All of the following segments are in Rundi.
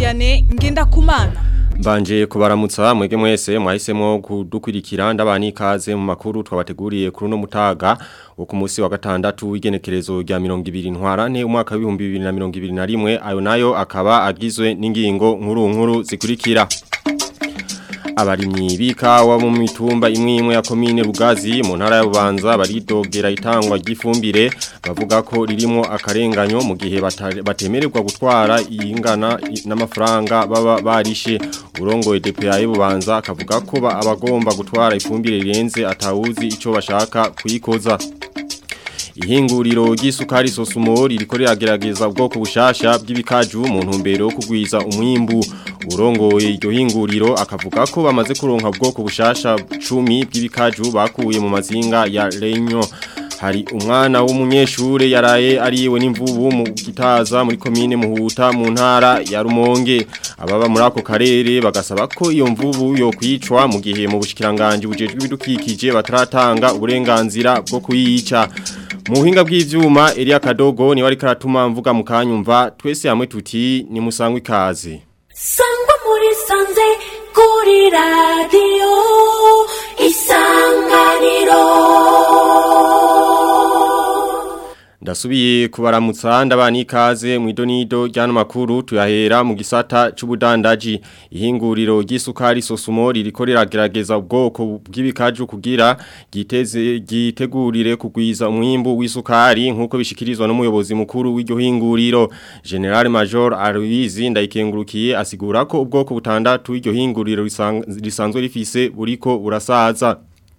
Vianney Ngendakumana Mbanje kubaramutsa mwege mwese mwahisemo kudukurikira ndabani ikaze mu makuru twabateguriye kuri no mutaga wo ku munsi wa gatandatu w'igenekerezo rya 20 ntwarane umwaka wa 2021 ayo nayo akaba agizwe n'ingingo nkuru nkuru zikurikira abarimyi bikawa mu mitumba imwe imwe ya komine Rugazi mu ntara ya Bubanza baridogera itangwa ry'ifumbire bavuga ko ririmo akarenganyo mu gihe batemererwa gutwara ingana n'amafaranga baba barishe urongoye DPA Bubanza akavuga ko abagomba gutwara ifumbire rirenze atawuzi ico bashaka kuyikoza ihinguriro ry'isukari sosumori rikorera gerageza ubwoko bushasha bw'ibikaju mu ntumbero yo kugwiza umwimbu urongoye iryo hinguriro akavuga ko bamaze kuronka ubwoko bushasha 10 bw'ibikaju bakuye mu mazinga ya Renyo hari umwana w'umunyeshure yaraye ariwe n'imvubu mu gitaza muri komine muhuta mu ntara ya Rumonge ababa muri ako karere bagasaba ko iyo mvubu yo kwicwa mu gihe mu bushikiranganje bujejwe ibidukikije bataratanga uburenganzira bwo kuyica mu buhinga bw'ivyuma Elia Kadogo ni wari karatuma mvuga mukanyumva twese hamwe tuti ni musangwe ikaze sangwa muri sanze kuri radio isanganiro Ndasubiye kubaramutsa ndabani ikaze mu idonido ryano makuru tuyahera mu gisata c'ubudandaji ihinguriro ry'isukari sosumori rikorera gerageza ubwoko bw'ibikaju kugira giteze gitegurire kugwiza umwimbu w'isukari nkuko bishikirizwa n'umuyobozi mukuru w'iryo hinguriro General Major Aloyizi ndayikengurukiye asigura ko ubwoko butandatu w'iryo hinguriro risanzwe rifise buriko burasaza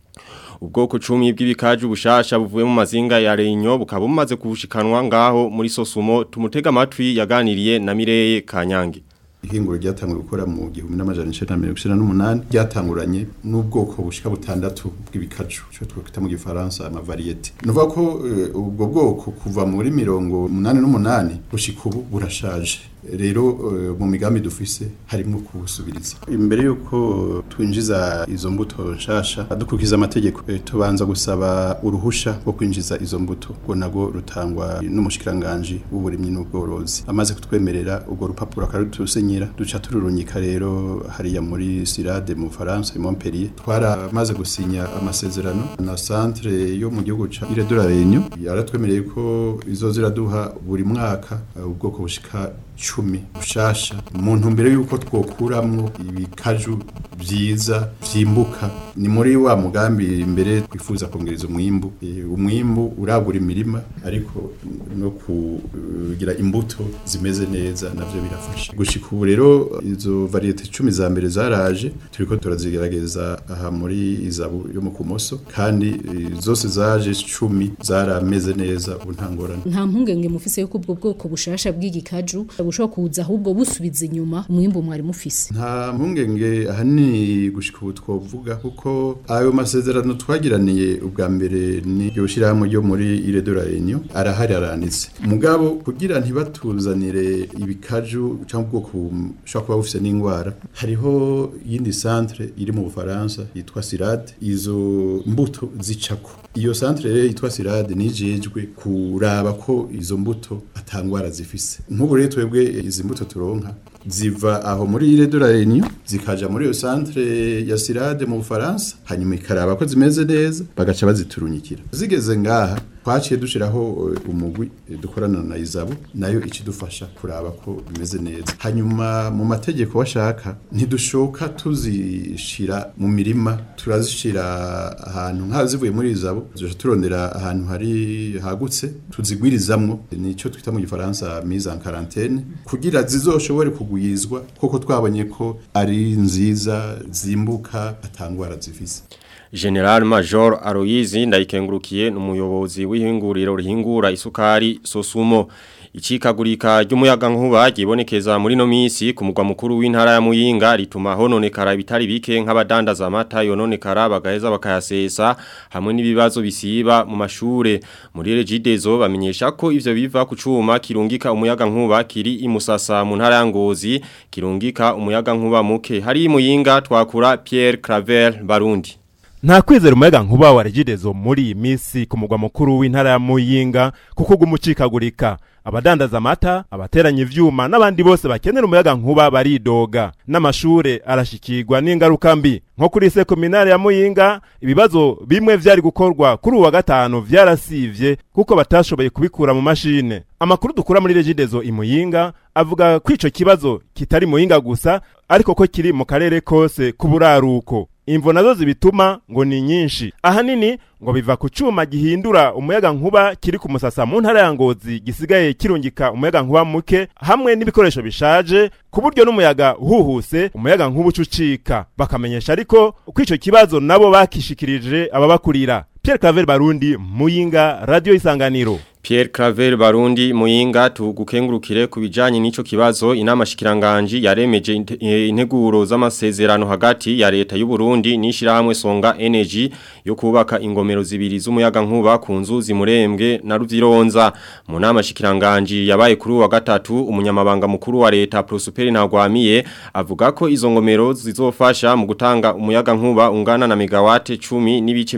ubwoko cumi bw'ibikaju bushasha buvuye mu mazinga ya Renyo bukaba bumaze kubushikanwa ngaho muri Sosumo tumutega amatwi yaganiriye na Mireye Kanyange ihinguro ryatanguye gukora mu gihumbi n'amajana icenda na mirongo icenda n'umunani ryatanguranye n'ubwoko bushika butandatu bw'ibikaju ico twakwita mu gifaransa amavariyete ni ukuvuga ko ubwo bwoko kuva muri mirongo umunani n'umunani gushika ubu burashaje rero mu migambi dufise harimo kubusubiriza imbere yuko twinjiza izo mbuto nshasha dukurikiza amategeko tubanza gusaba uruhusha rwo kwinjiza izo mbuto ngo nago rutangwa n'umushikiranganje w'uburimyi n'ubworozi amaze kutwemerera urwo rupapuro akarutusenyera duca tururunyika rero hariya muri Sirade mu Faransa i Montpellier twaramaze gusinya amasezerano na centre yo mu gihugu ca Ile de la Réunion yaratwemereye ko izo ziraduha buri mwaka ubwoko bushika cumi bushasha mu ntumbero yuko twokuramwo ibikaju vyiza vyimbuka ni muri wa mugambi imbere twifuza kongereza umwimbu e, umwimbu uragura imirima ariko no kugira imbuto zimeze neza navyo birafasha gushika ubu rero izo variete 10 za mbere zaraje turiko turazigerageza aha muri izabu yo mu kumoso kandi e, zose zaje 10 zarameze neza untangorana nta mpungenge mufise yuko ubwo bwoko bushasha bw'igikaju bushobora kuza ahubwo busubiza inyuma umwimbu mwari mufise nta mpungenge ahanini gushika ubu twovuga kuko ayo masezerano twagiraniye ubwa mbere ni iryo shyirahamwe ryo muri Ile de la Réunion arahari aranitse mugabo kugira ntibatuzanire ibikaju cyangwa ubwoko bushobora kuba bufise n'indwara hariho yindi centre iri mu Bufaransa yitwa Sirade izo mbuto zicako iyo centre rero yitwa Sirade nijejwe kuraba ko izo mbuto atangwara zifise nk'ubu rero twebwe izi mbuto turonka ziva aho muri Ile de la Réunion zikaja muri iyo centre ya Sirade mu Bufaransa hanyuma ikaraba ko zimeze neza bagaca baziturunyikira zigeze ngaha twaciye dushiraho umugwi dukorana na Izabo nayo ikidufasha kuraba ko bimeze neza hanyuma mu mategeko washaka ntidushoka tuzishira mu mirima turazishira ahantu nka zivuye muri Izabo tuje turondera ahantu hari hagutse tuzigwirizamwo nico twita mu gifaransa mise en quarantaine kugira zizoshobore kugwizwa koko twabonye ko ari nziza zimbuka atangwara zifise General Major Aloyizi ndayikengurukiye n'umuyobozi w'ihinguriro rihingura isukari Sosumo Icikagurika ry'umuyaga nkuba gibonekeza muri no misi ku mugwa mukuru w'intara ya Muyinga rituma hononekara bitari bike nk'abadandaza amata yononekara bagaheza bakayasesa hamwe n'ibibazo bisiba mu mashure muri Regidezo bamenyesha ko ivyo biva ku cuma kirungika umuyaga nkuba kiri imusasa mu ntara ya Ngozi kirungika umuyaga nkuba muke hari Muyinga twakura Pierre Claver Barundi nta kwizera umuyaga nkuba wa regidezo muri iyi minsi ku mugwa mukuru w'intara ya muyinga kuko gumucikagurika abadandaza amata abateranya ivyuma n'abandi bose bakenera umuyaga nkuba baridoga n'amashure arashikirwa n'ingaruka mbi nko kuri se kominare ya muyinga ibibazo bimwe vyari gukorwa kuri uwa gatanu vyarasivye kuko batashoboye kubikura mu mashine amakuru dukura muri regidezo imuyinga avuga ko ico kibazo kitari muyinga gusa ariko ko kiri mu karere kose k'uburaruko imvo nazo zibituma ngo ni nyinshi ahanini ngo biva ku cuma gihindura umuyaga nkuba kiri ku musasa mu ntara ya ngozi gisigaye kirungika umuyaga nkuba muke hamwe n'ibikoresho bishaje ku buryo n'umuyaga uhuhuse umuyaga nkuba ucucika bakamenyesha ariko ko ico kibazo nabo bakishikirije ababakurira Pierre Claver Barundi Muyinga Radio Isanganiro Pierre Claver Barundi Muyinga tugukengurukire kubijanye n'ico kibazo inama shikiranganji yaremeje inte- eh, integuro z'amasezerano hagati ya leta y'u Burundi n'ishirahamwe Songa Energy yo kubaka ingomero zibiri z'umuyaga nkuba ku nzuzi murembwe na Ruvyironza mu nama shikiranganji yabaye kuri uwa gatatu umunyamabanga mukuru wa leta Prosper Ntagwamiye avuga ko izo ngomero zizofasha mu gutanga umuyaga nkuba ungana na megawate 10 n'ibice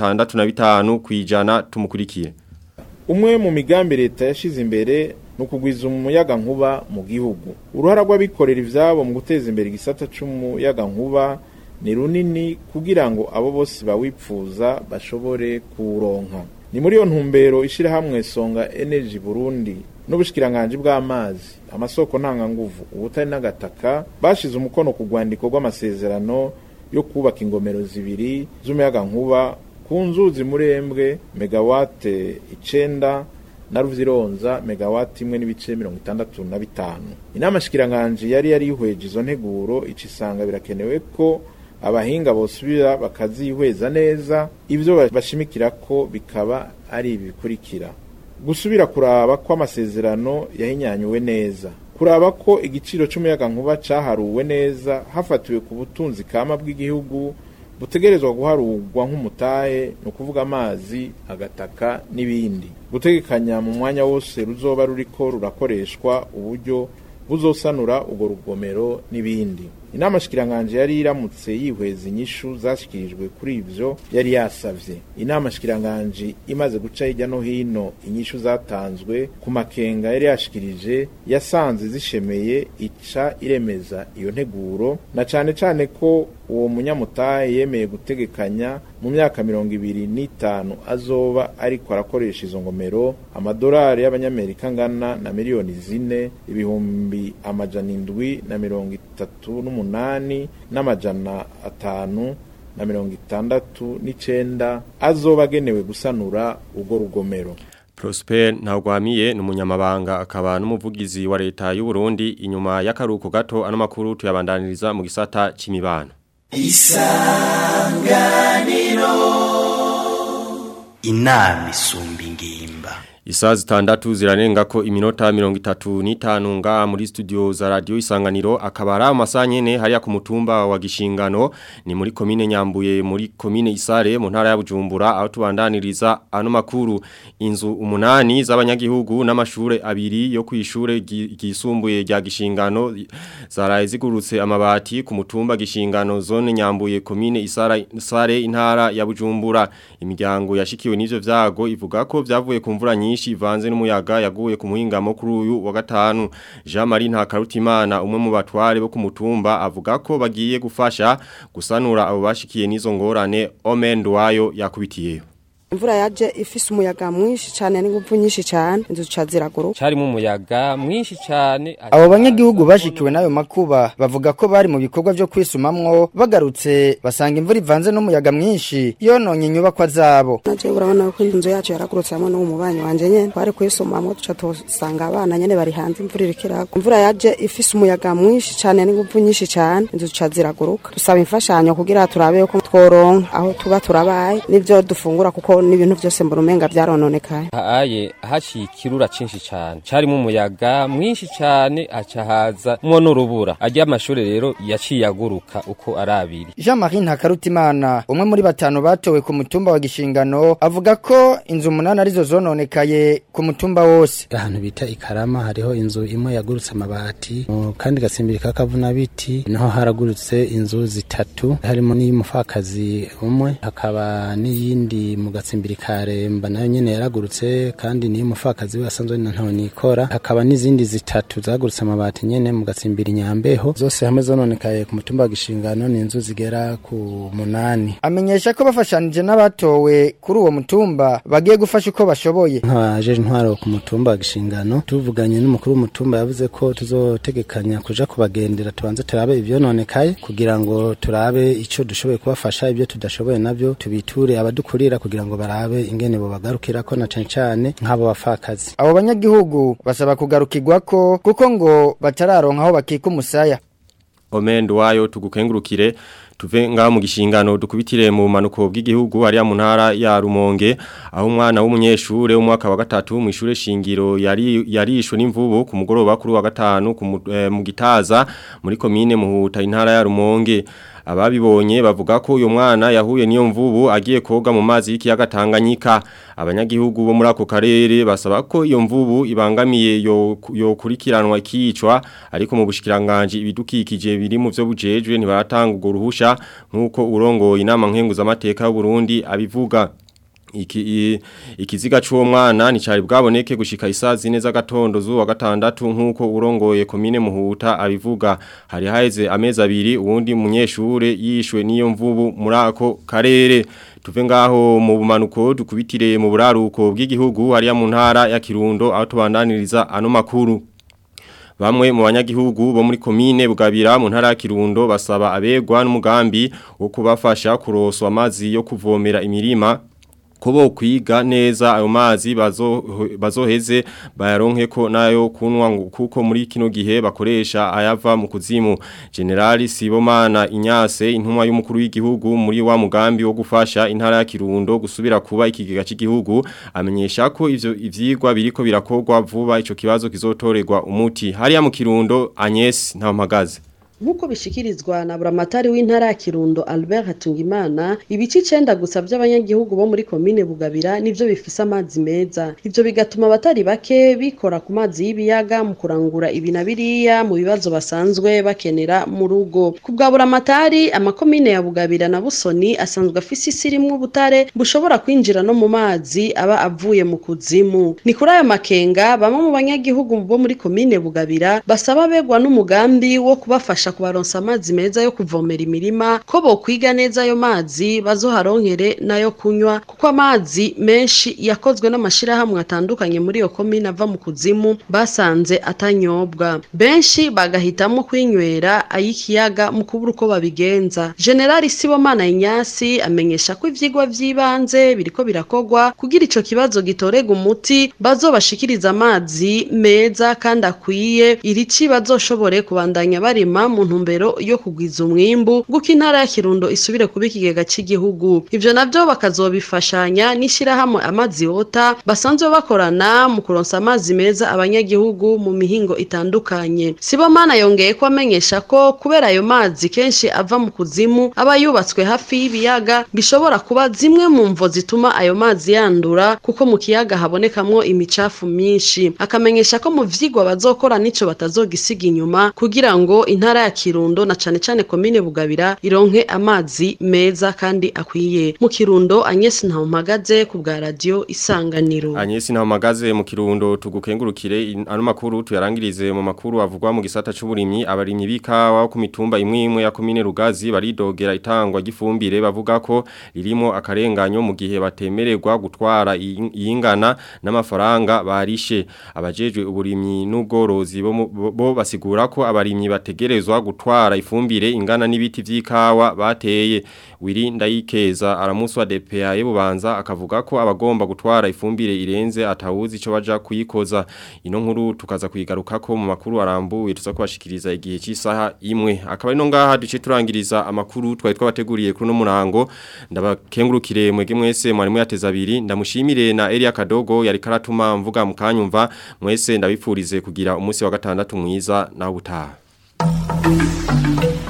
65 kwijana tumukurikiye umwe mu migambi leta yashize imbere ni ukugwiza umuyaga nkuba mu gihugu uruhara rw'abikorera ivyabo mu guteza imbere igisata c'umuyaga nkuba ni runini kugira ngo abo bose bawipfuza bashobore kuwuronka ni muri iyo ntumbero ishirahamwe songa energy burundi n'ubushikiranganji bw'amazi amasoko ntanganguvu ubutari n'agataka bashize umukono ku rwandiko rw'amasezerano yo kubaka ingomero zibiri z'umuyaga nkuba ku nzuzi murembwe megawate icenda na ruvyironza megawati imwe n'ibice mirongo itandatu na bitanu inama shikiranganji yari yarihweje izo nteguro ica isanga birakenewe ko abahinga bosubira bakazihweza neza ivyo bashimikira ko bikaba ari ibi bikurikira gusubira kuraba ko amasezerano yahinyanyuwe neza kuraba ko igiciro c'umuyaga nkuba caharuwe neza hafatiwe ku butunzi kama bw'igihugu butegerezwa guharurwa nk'umutahe ni ukuvuga amazi agataka n'ibindi gutegekanya mu mwanya wose ruzoba ruriko rurakoreshwa uburyo buzosanura urwo rugomero n'ibindi inama shikiranganje yari iramutse yihweza inyishu zashikirijwe kuri ivyo yari yasavye inama shikiranganje imaze guca hirya no hino inyishu zatanzwe ku makenga yari yashikirije yasanze zishemeye ica iremeza iyo nteguro na cane cane ko uwo munyamutahe yemeye gutegekanya mu myaka mirongo ibiri n'itanu azoba ariko arakoresha izo ngomero amadolari y'abanyamerika angana na miliyoni zine ibihumbi amajana indwi na mirongo itatu n'umunani n'amajana atanu na mirongo itandatu n'icenda azoba agenewe gusanura urwo rugomero Prosper Ntagwamiye ni umunyamabanga akaba n'umuvugizi wa leta y'u Burundi inyuma y'akaruko gato ano makuru tuyabandaniriza mu gisata c'imibano inama isumba ingimba Isaa zitandatu zirarenga ko iminota mirongo itatu n'itanu nga muri studio za radio isanganiro akaba ari amasaha nyene hariya ku mutumba wa gishingano ni muri komine nyambuye muri komine isare mu ntara ya bujumbura aho tubandaniriza ano makuru inzu umunani z'abanyagihugu n'amashure abiri yo kwishure gisumbuye rya gishingano zaraye zigurutse amabati ku mutumba gishingano zone nyambuye komine isare isare intara ya bujumbura imiryango yashikiwe n'ivyo vyago ivuga ko vyavuye ku mvura nyinshi nyinshi ivanze n'umuyaga yaguye ku muhingamo kuri uyu wa gatanu Jean Marie Ntakarutimana umwe mu batware bo ku mutumba avuga ko bagiye gufasha gusanura abo bashikiye n'izo ngorane Omen Ndwayo yakubitiyeyo imvura yaje ifise umuyaga mwinshi cyane n'ingufu nyinshi cyane inzu ziraguru carimo umuyaga mwinshi cyane abo banyagihugu bashikiwe n'ayo makuba bavuga ko bari mu bikorwa byo kwisumamwo bagarutse basanga imvura ivanze n'umuyaga mwinshi yononye inyubakwa zabo naje urabona ko inzu yacu yaragurutse hamwe n'uwo mubanyi wanje nyene twari kwisumamwo duca tusanga abana nyene bari hanze imvura iriko iragwa imvura yaje ifise umuyaga mwinshi cyane n'ingufu nyinshi cyane inzu ziraguruka dusaba imfashanyo kugira turabe ko tworonka aho tuba turabaye n'ivyo dufungura kuko n'ibintu byose mbona umenga byarononekaye aye haciye ikirura cinshi cane carimo umuyaga mwinshi cane aca haza mwo n'urubura arya amashuri rero yaciye aguruka uko ari abiri Jean-Marie Ntakarutimana umwe muri batanu batowe ku mutumba wa Gishingano avuga ko inzu umunani arizo zononekaye ku mutumba wose ahantu bita ikarama hariho inzu imwe yagurutse amabati mu kandi gasimbiri kakavuna biti naho haragurutse inzu zitatu harimo n'iy'umufakazi umwe hakaba n'iyindi mu gatsimbiri karemba nayo nyene yaragurutse kandi n'iy'umufakazi we asanzwe na ntawe nikora hakaba n'izindi zitatu zagurutse amabati nyene mu gatsimbiri nyambeho zose hamwe zononekaye ku mutumba wa Gishingano ni inzu zigera ku munani amenyesha ko bafashanije n'abatowe kuri uwo mutumba bagiye gufasha uko bashoboye nk'abajeje intwaro ku mutumba wa Gishingano tuvuganye n'umukuru w'umutumba yavuze ko tuzotegekanya kuja kubagendera tubanze turabe ivyononekaye kugira ngo turabe ico dushoboye kubafasha ibyo tudashoboye navyo tubiture abadukurira kugira ngo barabe ingene bo bagarukirako na cane cane nk'abo bafakazi abo banyagihugu basaba kugarukirwako kuko ngo batararonka aho bakika umusaya Omendo wayo tugukengurukire tuve ngaho mu gishingano dukubitire mu manuko bw'igihugu hariya mu ntara ya Rumonge aho umwana w'umunyeshure w'umwaka wa gatatu mu ishure shingiro yari yarishwe n'imvubu ku mugoroba kuri wa gatanu ku mu- eh, mu gitaza muri komine muhuta intara ya Rumonge ababibonye bavuga ko uyo mwana yahuye n'iyo mvubu agiye koga mu mazi y'ikiyaga Tanganyika abanyagihugu bo muri ako karere basaba ko iyo mvubu ibangamiye yo yo kurikiranwa ikicwa ariko mu bushikiranganje ibidukikije biri mu byo bujejwe ntibaratanga ugo ruhusha nkuko urongoye inama nkenguza amateka y'u Burundi abivuga Iki, i, ikiziga c'uwo mwana ni cari bwaboneke gushika isazi neza gatondo zuwa gatandatu nkuko urongoye komine muhuta abivuga hari haheze amezi abiri uwundi munyeshure yishwe n'iyo mvubu muri ako karere tuve ngaho mu bumanuko dukubitire mu buraruko bw'igihugu hariya mu ntara ya Kirundo aho tubandaniriza ano makuru Bamwe mu banyagihugu bo muri komine Bugabira mu ntara ya Kirundo basaba abegwa n'umugambi wo kubafasha kuroswa amazi yo kuvomera imirima kubo kwiga neza ayo mazi bazo bazoheze bayaronke ko nayo kunwa ngo kuko muri kino gihe bakoresha ayava mu kuzimu General Sibomana Inyase intumwa y'umukuru w'igihugu muri wa mugambi wo gufasha intara ya Kirundo gusubira kuba ikigega cy'igihugu amenyesha ko ivyo ivyigwa biriko birakogwa vuba ico kibazo kizotorerwa umuti hariya mu Kirundo Agnes Ntampagaze Nkuko bishikirizwa na buramatari w'intara ya Kirundo Albert Hatungimana ibice icenda gusa by'abanyagihugu bo muri komine Bugabira nivyo bifise amazi meza ivyo bigatuma abatari bake bikora ku mazi y'ibiyaga mu kurangura ibi na biriya mu bibazo basanzwe bakenera mu rugo ku bwa buramatari amakomine ya Bugabira na Busoni asanzwe afise isi rimwe ubutare bushobora kwinjira no mu mazi aba avuye mu kuzimu ni kuri ayo makenga bamwe mu banyagihugu bo muri komine Bugabira basaba begwa n'umugambi wo kubafasha kubaronsa amazi meza yo kuvomera imirima ko bokwiga neza ayo mazi bazoharonkere nayo kunywa kuko amazi menshi yakozwe n'amashirahamwe atandukanye muri iyo komine ava mu kuzimu basanze atanyobwa benshi bagahitamo kwinywera ay'ikiyaga mu kubura uko babigenza generali sibomana inyasi amenyesha ko ivyigwa vy'ibanze biriko birakogwa kugira ico kibazo gitorega umuti bazobashikiriza amazi meza kandi akwiye irici bazoshobore kubandanya barima mu ntumbero yo kugwiza umwimbu guko intara ya Kirundo isubire kuba ikigega cy'igihugu ivyo navyo bakazobifashanya n'ishirahamwe amazi yota basanzwe bakorana mu kuronsa amazi meza abanyagihugu mu mihingo itandukanye Sibomana yongeye ko amenyesha ko kubera ayo mazi kenshi ava mu kuzimu aba yubatswe hafi y'ibiyaga bishobora kuba zimwe mu mvo zituma ayo mazi yandura kuko mu kiyaga habonekamwo imicafu myinshi akamenyesha ko mu vyigwa bazokora nico batazogisiga inyuma kugira ngo intara ya Kirundo na cane cane komine Bugabira ironke amazi meza kandi akwiye mu Kirundo Agnes Ntampagaze ku bwa radio Isanganiro Agnes Ntampagaze mu Kirundo tugukengurukire in- ano makuru tuyarangirize mu makuru avugwa mu gisata c'uburimyi abarimyi bikawa ku mitumba imwe imwe ya komine Rugazi baridogera itangwa gifumbire bavuga ko ririmo akarenganyo mu gihe batemererwa gutwara iyi- iyingana n'amafaranga barishe abajejwe uburimyi n'ubworozi bo mu- bo- bo basigura ko abarimyi bategerezwa babuzwa gutwara ifumbire ingana n'ibiti vy'ikawa bateye wiri ndayikeza aramuswa DPA yebubanza akavuga ko abagomba gutwara ifumbire irenze atawuzi ico baja kuyikoza ino nkuru tukaza kuyigarukako mu makuru arambuye tuza kubashikiriza igihe cy'isaha imwe akaba ino ngaha duce turangiriza amakuru twari twabateguriye kuri no murango ndabakengurukire mwege mwese mwari muyateza abiri ndamushimire na Elia Kadogo yari karatuma mvuga mukanyumva mwese ndabipfurize kugira umunsi wa gatandatu mwiza na ubutaha